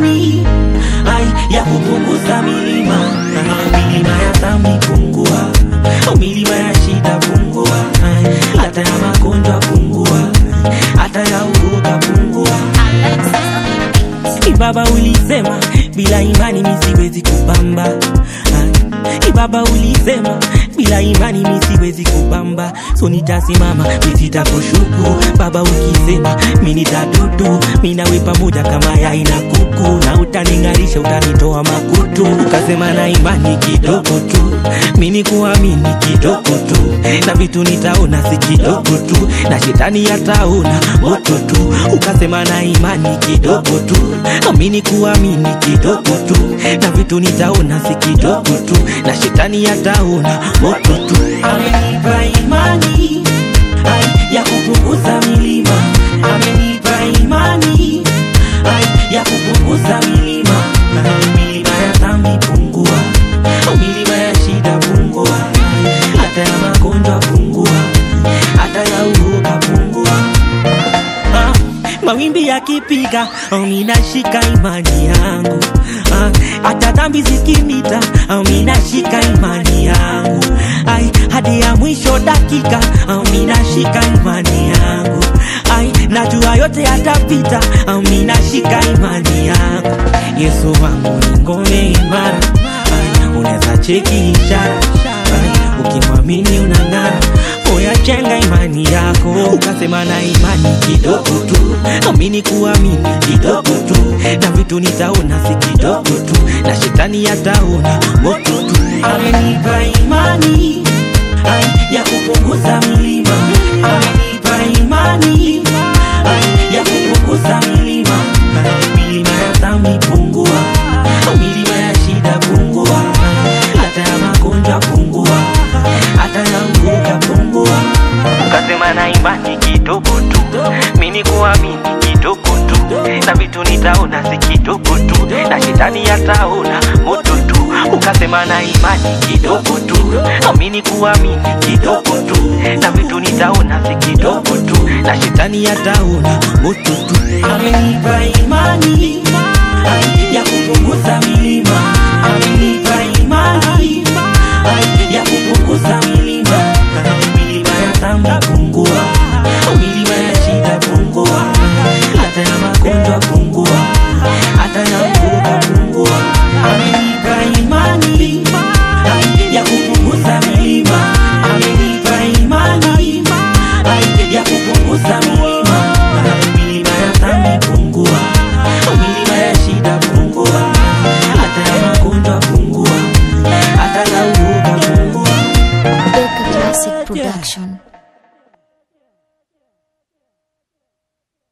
imani ai ya kupunguza milima milima ya dhambi pungua milima ya shida pungua ai, hata ya magonjwa pungua hata ya uoga pungua Ibaba ulisema bila imani mi siwezi kupamba Ah, Ibaba ulisema bila imani mi siwezi kupamba so nitasimama mi sitakushuku Baba ukisema mi nitadudu mi nawe pamoja kama yai na kuku na utaning'arisha utanitoa makutu ukasema na imani kidogo tu mi ni kuamini kidogo tu na vitu nitaona si kidogo tu na shetani yataona moto tu ukasema na imani kidogo tu amini kuamini kidogo tu na vitu nitaona si kidogo tu na shetani yataona moto tu amenipa imani ai, ya kupunguza milima amenipa imani ai, ya kupunguza milima milima ya dhambi pungua milima ya shida pungua hata ya magonjwa pungua hata ya uoga pungua Ah, mawimbi yakipiga oh, minashika imani yangu Ah, hata dhambi zikinita oh, minashika imani yangu ai hadi ya mwisho dakika oh, minashika imani yangu ai najua yote yatapita oh, minashika imani yangu yesu wangu ni ngome imara ai unaweza cheki ishara ai ukimwamini unang'ara oya jenga imani yako ukasema na imani kidogo tu amini kuamini kidogo tu na vitu nitaona si kidogo tu na shetani yataona moto tu amenipa imani ai, ya kupunguza milima amenipa imani ai, ya kupunguza milima milima ya dhambi pungua milima ya shida pungua hata ya magonjwa pungua hata ya uoga pungua ukasema na imani kidogo tu mini kuamini kidogo tu na vitu nitaona si kidogo tu na shetani yataona moto tu ukasema na imani kidogo tu amini kuamini kidogo tu na vitu nitaona si kidogo tu na shetani yataona moto tu amenipa imani ai, ya kupunguza milima amenipa imani ai, ya kupunguza milima milima ya dhambi pungua milima ya shida pungua hata ya magonjwa pungua hata ya uoga pungua amenipa imani ai, ya kupunguza milima amenipa imani ai, ya kupunguza milima milima ya dhambi pungua milima ya shida pungua hata ya magonjwa pungua hata ya uoga pungua Beka Classic Production.